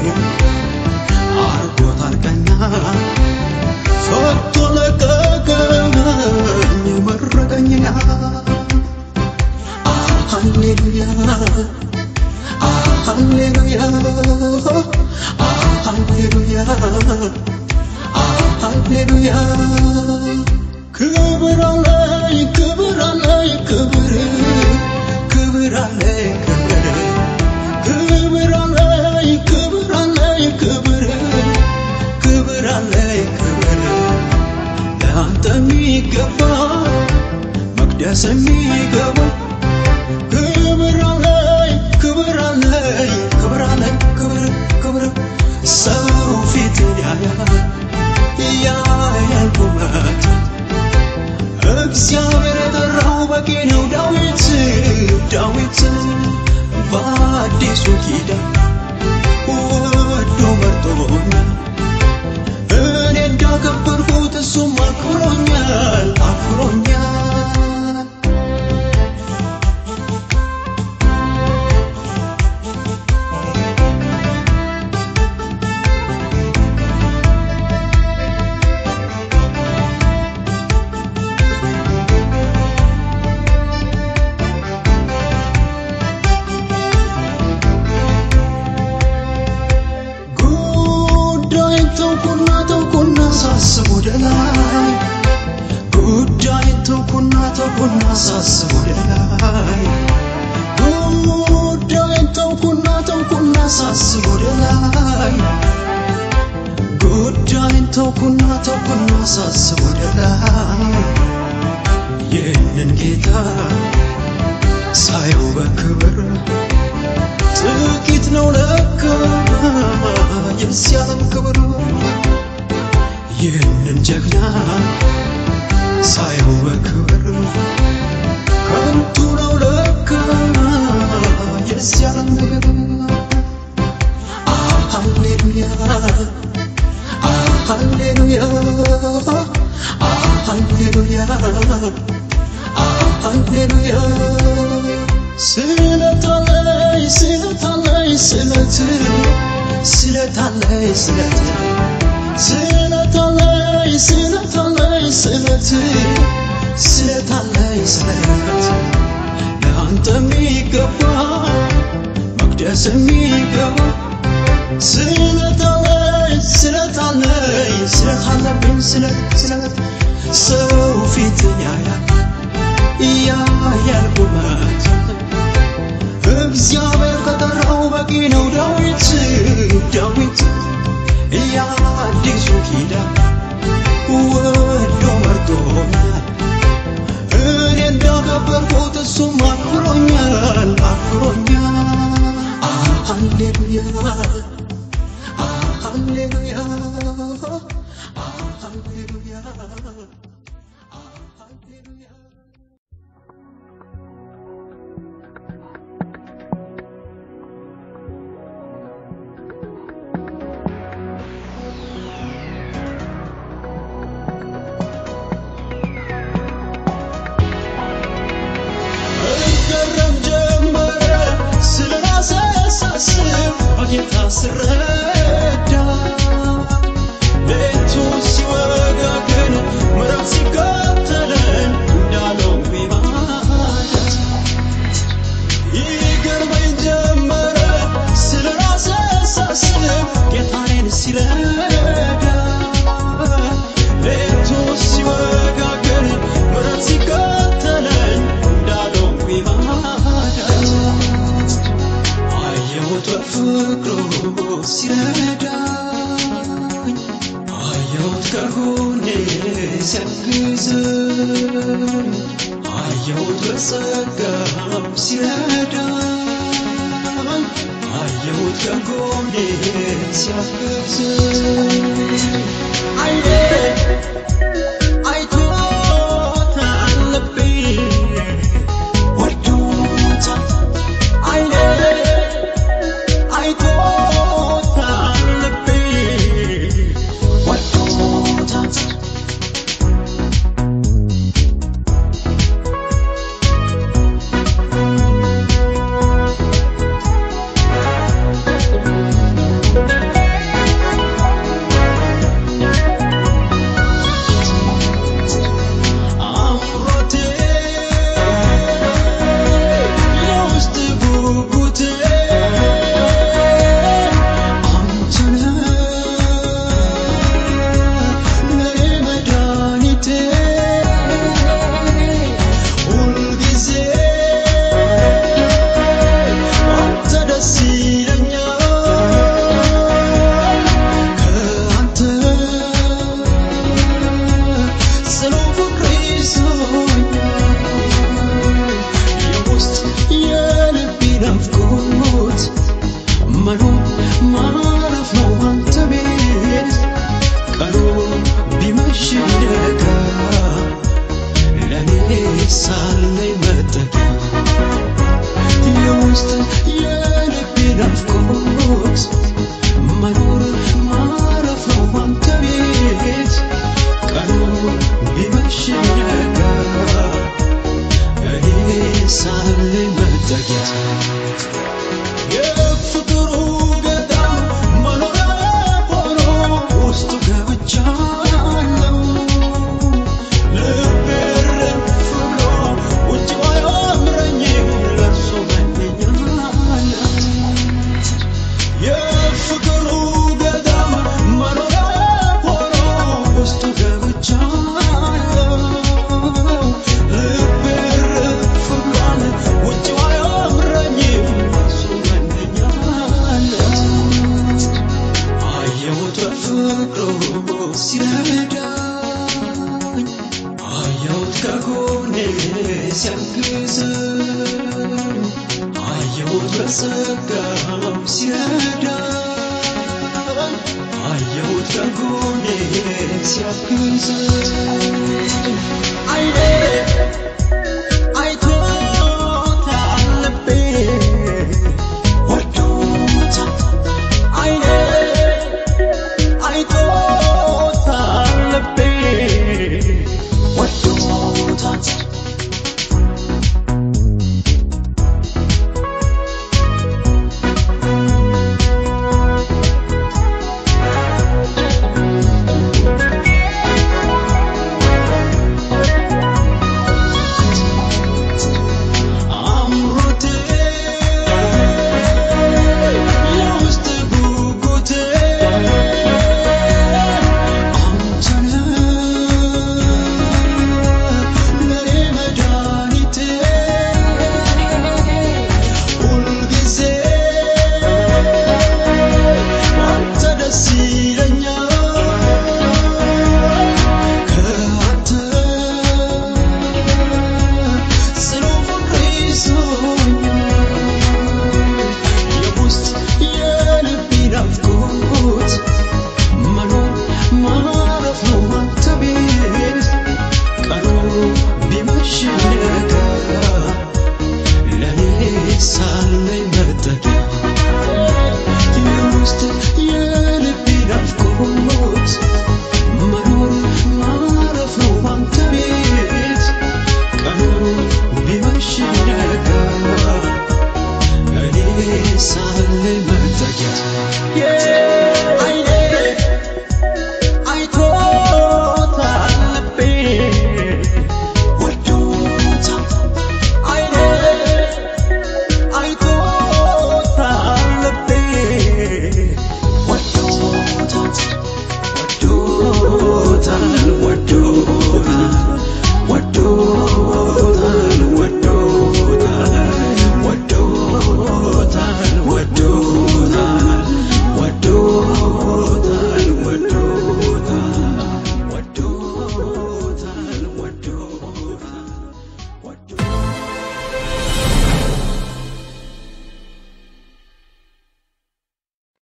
አርጎታል ቀና ፈቶ ለቀቀኝ መረቀኝና ሃሌሉያ ሃሌሉያ ሃሌሉያ ሃሌሉያ ክብር አለኝ ክብር አለኝ ክብር ክብር አለኝ ክብር ክብር አለኝ ክብር አለኝ ክብር ክብር አለኝ ክብር ለአንተ የሚገባ መቅደስ የሚገባ ክብር አለኝ አዲሱ ኪዳን ወዶ መርጦኛል እኔ እንዳከበርኩት እሱም አክብሮኛል አክብሮኛል ጉዳይን ተውኩና ተውኩና ሳስብ ወደ ላይ ጉዳይን ተውኩና ተውኩና ሳስብ ወደ ላይ ጉዳይን ተውኩና ተውኩና ሳስብ ወደ ላይ ጉዳይን ተውኩና ተውኩና ሳስብ ወደ ላይ ይህንን ጌታ ሳየው በክብር ጥቂት ነው ለካ የዚህ ዓለም ክብር ይህንን ጀግና ሳየው በክብር ከንቱ ነው ለካ የዚህ ዓለም ነገር ሃሌሉያ ሃሌሉያ ሃሌሉያ ሃሌሉያ ስለታለይ ስለታለይ ስለት ስለታለይ ስለት ስለታለይ ስለታለይ ስለት ስለታለይ ስለት ለአንተ የሚገባ መቅደስ የሚገባ ስለታለይ ስለታለይ ስለታለብኝ ስለት ስለት ሰው ፊትን ያያል ያያል ቁመት እግዚአብሔር ከጠራው በቂ ነው ዳዊት ዳዊት የአዲሱ ኪዳን ወዶ መርጦኛል እኔ እንዳከበርኩት እሱም አክብሮኛል አክብሮኛል ሃሌሉያ ሃሌሉያ ሃሌሉያ ሃሌሉያ እገረም ጀመረ ስለ ራሴ ሳስብ በጌታ ስረዳ ሌቱ ሲወጋ ግን ምዕራፍ ሲከተለኝ እንዳልሆንኩኝ ማለት ይገርመኝ ጀመረ ስለ ራሴ ሳስብ ጌታዬን ሲረዳ ሌቱ ሲወጋ ግን ምሕረት ሲከተለኝ እንዳልሆንኩኝ ማለት አየሁት በፍቅሩ ሲረዳኝ አየሁት ከጎኔ ሲያግዘኝ አየሁት በጸጋም ሲረዳኝ አየሁት ከጎኔ ሲያግዘኝ አይኔ አይቶታል ልቤ ወዶታል አይኔ አይቶታል ልቤ ወዶታል አምሮቴ የውስጥ ጉጉቴ አንተነ ለኔ መድኃኒቴ ሁልጊዜ አንተ ደስ ይለኛል ከአንተ ጽኑ ፍቅር ይዞኛል የውስጥ የልቤ ናፍቆት መኖር ማረፍ ነው አንተ ቤት ቀኑ ቢመሽ ቢነጋ ለእኔ ሳለኝ መጠጊያ የውስጥ የልቤ የፍቅሩ ገዳም መኖሪያ ሆኖ ውስጡ ገብቻለሁ። ልቤ እረፍ ብሎ ውጭው አያምረኝም ለእርሱ መመኛት የፍቅሩ ገዳም መኖሪያ ሆኖ ውስጡ ገብቻለሁ። ልቤ እረፍ ብሏል ውጭው አያምረኝም ለእርሱ መመኛት አየሁት በፍቅሩ ሲረዳኝ አየሁት ከጎኔ ሲያግዘኝ አየሁት በጸጋው ሲረዳኝ አየሁት ከጎኔ ሲያግዘኝ አይኔ አይቶታል ልቤ ወዶታል አይኔ አይቶታል ልቤ ወዶታል አምሮቴ የውስጥ ጉጉቴ አንተነ ለኔ መድኃኒቴ ሁልጊዜ አንተ ደስ ይለኛል ከአንተ ጽኑ ፍቅር ይዞኛል የውስጥ የልቤ ናፍቆት መኖር ማረፍ ነው አንተ ቤት ቀኑ ቢመሽ ነጋ ለኔ ሳለኝ መጠጊያ የውስጥ የልቤ ናፍቆት መኖር ማረፍ ነው አንተ ቤት ቀኑ ቢመሽ ነጋ እኔ ሳለኝ መጠጊያ